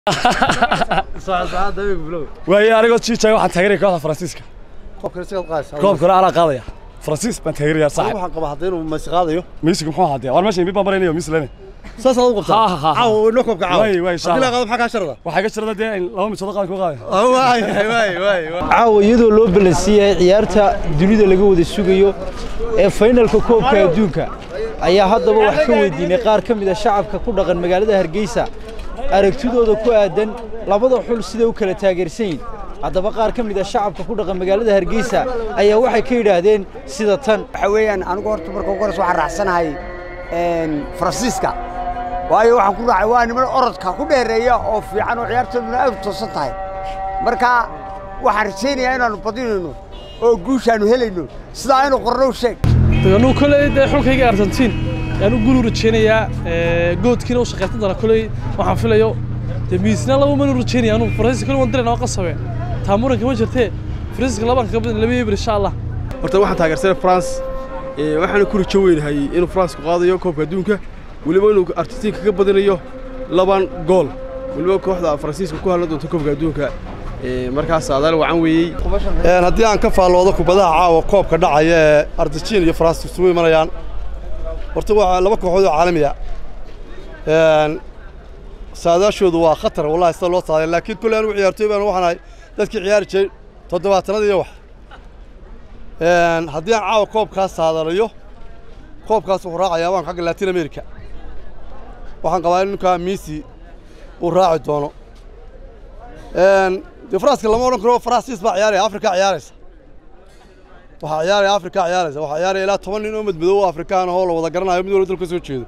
waaye anigoo jiijaya waxaan taageeraya kooxda faransiiska koobkana anaa qaadaya faransiis baan taageeraya saaxib waxaan qabaa hadda inuu masi qaadayo miisiga muxuu ahaa dee war meesha imbi baan maraynayo miis lene saasaad u qabtaa Ha, ha, ha. caawa inoo koobka caawa Way, way, insha haddii la Allah. qaado maxaa kaa sharada waxaa ka jirada dee in laba misood qadan ku qaadaya waay waay waay caawa iyadoo loo balansiiyay ciyaarta dunida laga wada sugayo ee faynalka koobka adduunka ayaa haddaba wax ka weydiinay qaar ka mid a shacabka ku dhaqan magaalada hargeysa aragtidooda ku aadan labada xul siday u kala taageersan yihin haddaba qaar ka mid a shacabka ku dhaqan magaalada hargeysa ayaa waxay ka yidhaahdeen sida tan waxa weeyaan anigu horta marka ugu horeysa waxaan raacsanahay een, faransiiska waayo waxaan ku raacay waa niman orodka ku dheereeya oo fiican oo ciyaartooduna aad u toosan tahay marka waxaan rajaynayaa inaannu badinayno oo guushaannu helayno sidaa aynu qorno u sheeg anuu koley dee xulkayga argentiin ayaan u guul u rajaynayaa ee, goodkiina u shaqaysan doona koley waxaan filayo dee miisna laba man u rajaynaya anuu faransiiska koley waan dirayna waa qasabe taa muranka ma jirtee faransiiska labaan kaga badan laba eber insha allah horta waxaan taageersanay France ee waxaana ku rajo weynahay inuu France ku qaadayo koobka adduunka weliba inuu Argentina kaga badinayo laban gool weliba kooxda Faransiiska ku halan doonto koobka adduunka ee markaas saadaal wacan weeyey Een, haddii aan ka faalloodo kubadaha caawa koobka dhacaya ee argentina iyo faransa isugu imanayaan horta waa laba kooxood oo caalami ah Een, saadaashoodu waa khatar wallahi sida loo saaday laakiin kulley anigu ciyaartooy baan waxaan ahay dadkii ciyaari jiray toddobaatanada iyo wax Een, haddii aan caawa koobkaas saadalayo koobkaas wuxuu raacayaa waan xagga latin america waxaan qabaa in ninkaa messi uu raaci doono Een, dee faranska lama odhan karo faransiis baa ciyaaraya afrika ciyaaraysa waxaa ciyaaraya afrika ciyaaraysa waxaa ciyaaraya ilaa toban nin oo madmadow oo afrikaan ahoo la wada garanayo mid walba dalka soo jeedo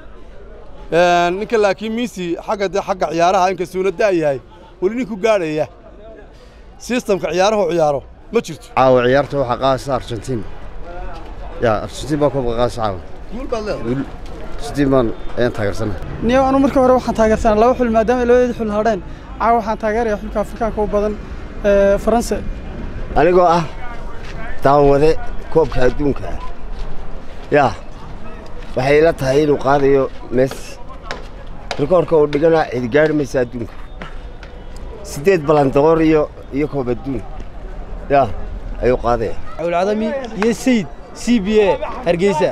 Een, ninka laakiin messi xagga dee xagga ciyaaraha inkastuuna da' yahay weli ninku gaadhaya sistamka ciyaaraha u ciyaaro ma jirto caawa ciyaarta waxaa qaadaysa argentiin ya argentiin baa koobka qaadaysa caawa guul baad leedahay Guul- argentiin baan ayaan taageersanahay niyo anu markii hore waxaan taageersanaa laba xul maadaama ay labadeeda xul hadheen caawa waxaan taageeraya xulka afrikaanka u badan ee faranse anigoo ah daawade koobka adduunka ah yaa waxay ila tahay inuu qaadayo messi rikoorka uu dhigana cidi gaari maysa adduunka siddeed balandoqor iyo iyo koob adduun yaa ayuu qaadaya cawlcadami iyo sayid c b a hargeysa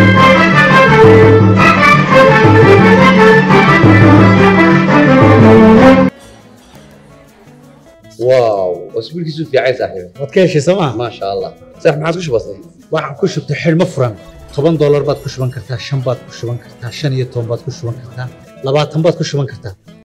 واو واسبوع كيسو في عايز صاحبي waad ka heshay sooma ما شاء الله صح ما عادش بسيط waxaan ku shubtay xidhmo furan toban doolar baad ku shuban kartaa shan baad ku shuban kartaa shan iyo toban baad ku shuban kartaa labaatan baad ku shuban kartaa